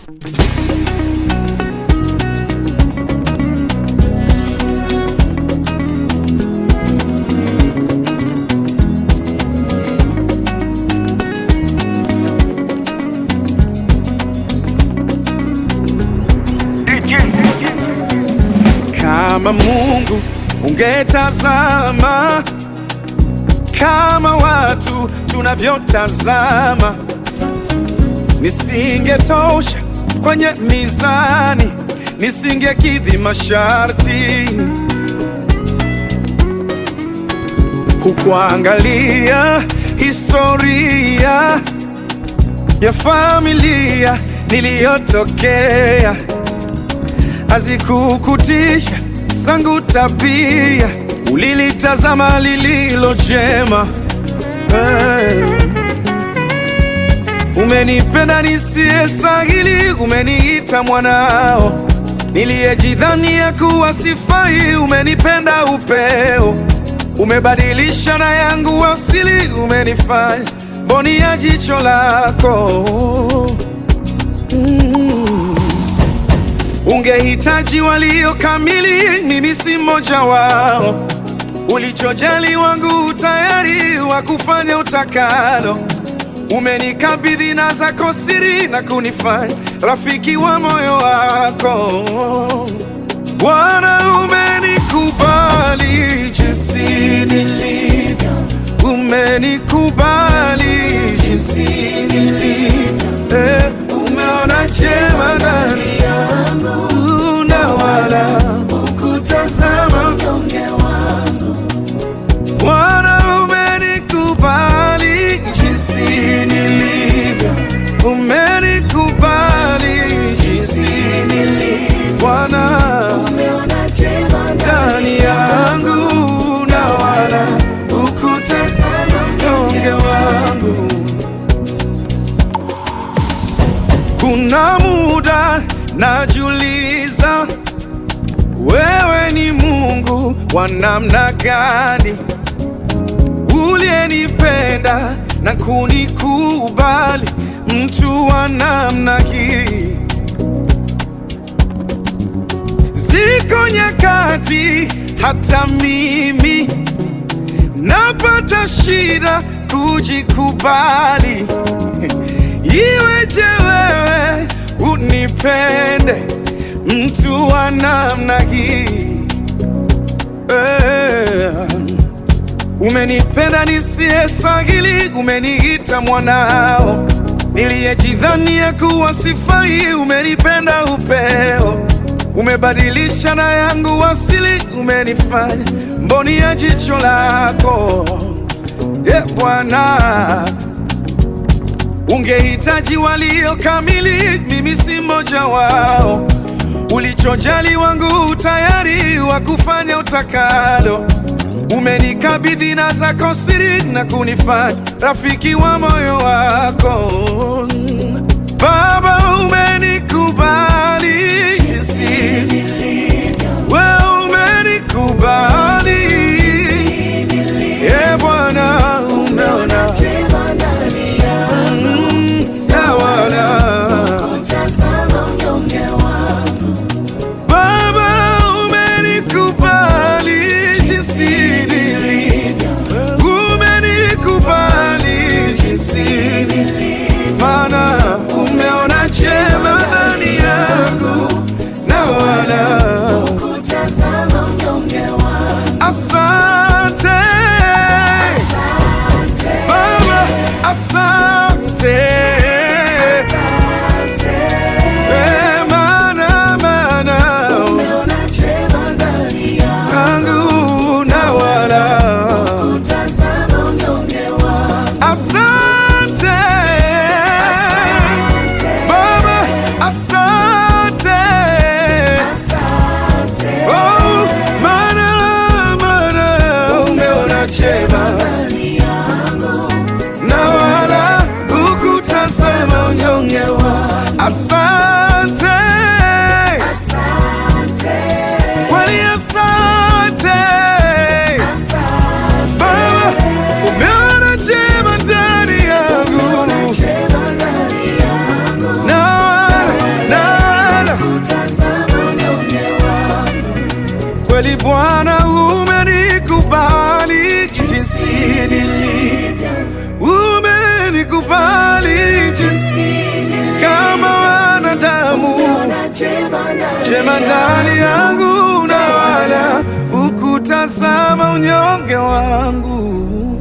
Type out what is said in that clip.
Kama Mungu ungetazama kama watu tunavyotazama, nisingetosha kwenye mizani, nisingekidhi masharti. Hukuangalia historia ya familia niliyotokea, hazikukutisha zangu tabia, ulilitazama lililo jema. Hey. Umenipenda nisiyestahili, umeniita mwanao, niliyejidhania kuwa sifai, umenipenda upeo, umebadilisha na yangu asili, umenifanya mboni ya jicho lako mm. Ungehitaji walio kamili, mimi si mmoja wao. Ulichojali wangu tayari wa kufanya utakalo. Umenikabidhi na zako siri na kunifanya rafiki wa moyo wako. Bwana, umenikubali jinsi nilivyo, umenikubali jinsi nilivyo, eh, umeona jema ndani yangu na wala hukutazama unyonge wangu. Bwana, umenikubali jinsi nilivyo, umenikubali jinsi nilivyo. Bwana, Umeona jema ndani yangu na wala hukutazama unyonge wangu. Kuna muda najiuliza, wewe ni Mungu wa namna gani, uliyenipenda na kunikubali, mtu wa namna hii. Ziko nyakati hata mimi napata shida kujikubali. Iweje wewe unipende mtu wa namna hii eh? Umenipenda nisiyestahili, umeniita mwanao, niliyejidhania kuwa sifai, umenipenda upeo, umebadilisha na yangu asili, umenifanya mboni ya jicho lako, e Bwana. Ungehitaji walio kamili, mimi si mmoja wao. Ulichojali wangu tayari wa kufanya utakalo. Umenikabidhi na zako siri na kunifanya rafiki wa moyo wako. Baba, umenikubali jinsi wewe umenikubali, e Bwana, umeona jema ndani yangu, na wala tazama unyonge wangu. Baba, umenikubali jinsi nilivyo, umenikubali jinsi nilivyo, Bwana, umenikubali jinsi nilivyo, umenikubali jinsi si kama wanadamu, Umeona jema ndani jema ndani yangu na wala ukutazama unyonge wangu.